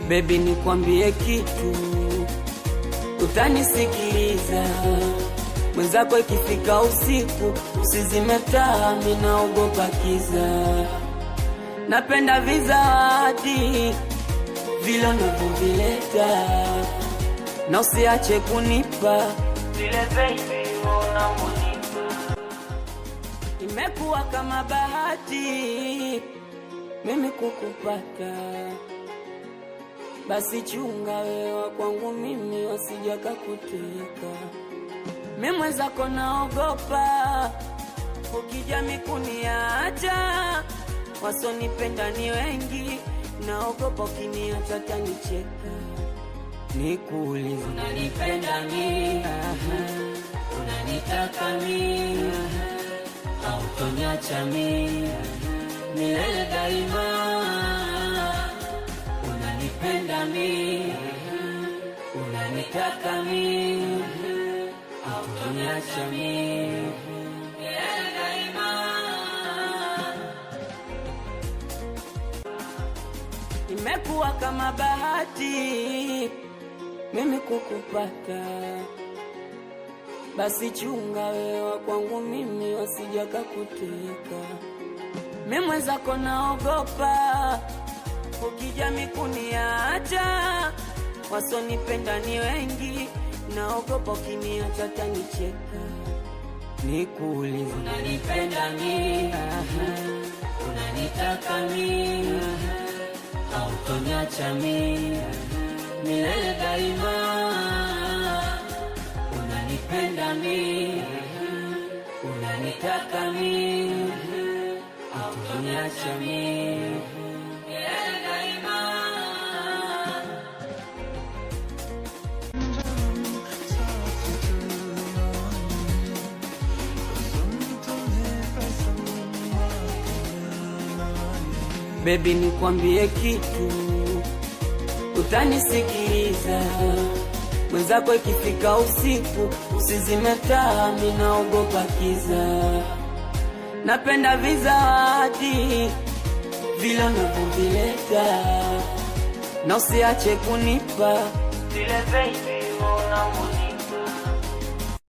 Baby, nikwambie kitu, utanisikiliza. Mwenzako ikifika usiku, usizime taa, mimi naogopa kiza. Napenda vizawadi vile unavyovileta, na usiache kunipa vile baby unavyonipa. Imekuwa kama bahati mimi kukupata, basi chunga wewa kwangu mimi wasija kakuteka. Mimi mwenzako naogopa, ukija mikuniacha, wasonipenda ni wengi, naogopa ukiniacha tanicheka. Nikuulize, unanipenda mimi? Unanitaka mimi? Hautoniacha mimi milele daima? Unanipenda mimi? Unanitaka mimi? Hautoniacha mimi milele daima? Imekuwa kama bahati mimi kukupata, basi chunga wewa kwangu mimi wasija kakuteka. Mimi mwenzako naogopa, ukija mikuniacha, wasonipenda ni wengi, naogopa ukiniacha tanicheka. Nikuulize, unanipenda mimi? Unanitaka mimi? Hautoniacha mimi milele daima? Unanipenda mimi? Unanitaka mimi? Hautoniacha mimi milele daima? Baby, nikwambie kitu, utanisikiliza. Mwenzako ikifika usiku, usizime taa, mimi naogopa kiza. Napenda vizawadi vile unavyovileta, na usiache kunipa vile baby unavyonipa.